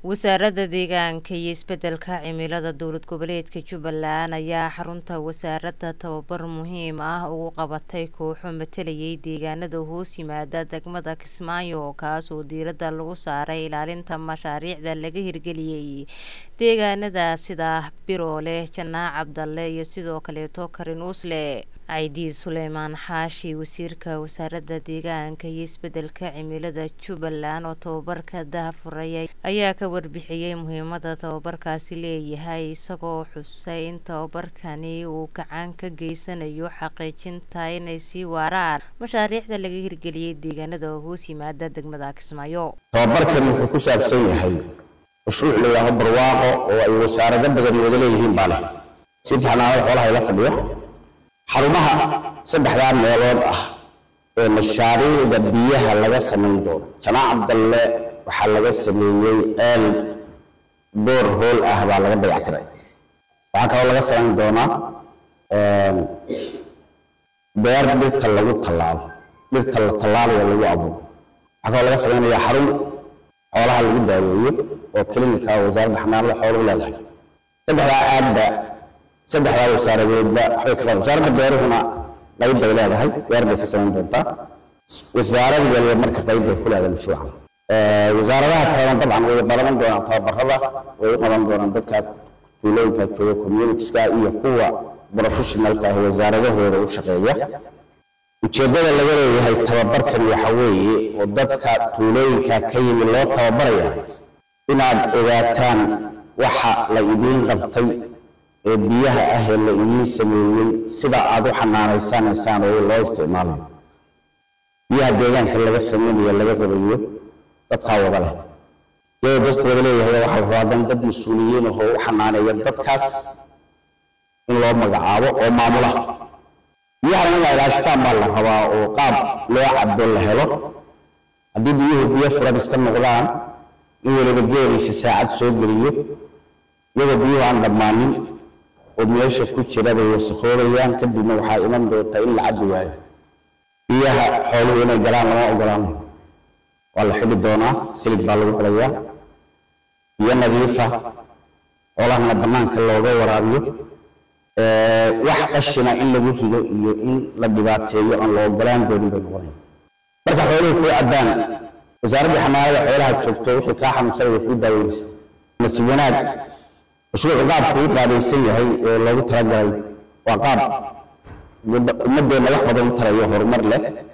wasaaradda deegaanka iyo isbedelka cimilada dowlad goboleedka jubbaland ayaa xarunta wasaaradda tababar muhiim ah ugu qabatay kooxo matalayay deegaanada hoos yimaada degmada kismaayo kaas oo diiradda lagu saaray ilaalinta mashaariicda laga hirgeliyey deegaanada sida biroole janaac cabdalle iyo sidoo kaleeto karinuusle caydiid suleymaan xaashi wasiirka wasaaradda deegaanka iyo isbedelka cimilada jubbaland oo tababarka daahfuray ayaa ka warbixiyey muhiimada tababarkaasi leeyahay isagoo xusay in tababarkani uu gacan ka geysanayo xaqiijinta inay sii waaraan mashaariicda laga hirgeliyey deegaanada hoos yimaada degmada kismaayo tababarkan wuxuu ku saabsan yahay mashruuc layidhaaho barwaaqo oo ay wasaarado badan wada leeyihiin baa leh sida xanaanada xoolaha ila fadhiyo xarumaha saddexdaa meelood ah ee mashaariicda biyaha laga samayn doono janaac cabdalle waxaa laga sameeyey ceel boor hool ah baa laga dayactiray waxaa kaloo laga samayn doonaa beer dhirta lagu tallaalo dhirta la tallaalayo lagu abuuro waxaa kaloo laga samaynayaa xarun xoolaha lagu daaweeyo oo klinika wasaaradda xanaanada xooluhu leedahay saddexdaa aadba saddexdaa wasaaradoodba waxbay ka qaban wasaaradda beeruhuna qayb bay leedahay beer bay ka samayn doontaa wasaarad waliba marka qayb bay ku leedahay mashruucan wasaaradaha kalena dabcan way qaban doonaan tababarada way u qaban doonaan dadka tuulooyinka jooga communitieska iyo kuwa professionalka ah wasaaradahooda u shaqeeya ujeeddada laga leeyahay tababarkan waxa weeye oo dadka tuulooyinka ka yimi loo tababaraya inaad ogaataan waxa la idiin qabtay ee biyaha ah ee la idiin sameeyey sida aad u xanaanaysanaysaan oo loo isticmaalayo biyaha deegaanka laga sameynayo laga rabayo dadkaa wada leh iyadoo dadku wada leeyahay waxaa la rabaa dan dad mas-uuliyiin ahoo u xanaaneeya dadkaas in loo magacaabo oo maamula biyahan in la ilaashtaan baa la rabaa oo qaab loo cabo la helo haddii biyuhu biyo furan iska noqdaan in weliba geeliisa saacad soo geliyo iyadoo biyuhu aan dhammaanin oo meesha ku jira bay wasakoobayaan kadibna waxaa iman doonta in la cabbi waayo biyaha xooluhu inay galaan lama ogolaan waa la xidhi doonaa silig baa lagu xidhayaa biyo nadiifa xoolahana bannaanka looga waraabiyo wax qashina in lagu rido iyo in la dhibaateeyo aan la ogolaan doonin bay noqonaya marka xooluhu kuu cabbaan wasaaradda xanaanada xoolaha joogto wixii kaa xanuunsanaya kuu daaweynaysa nasiib wanaag mashruucu qaabku u qaabaysan yahay ee loogu talagalay waa qaab ummadeenna wax badan u tarayo horumar leh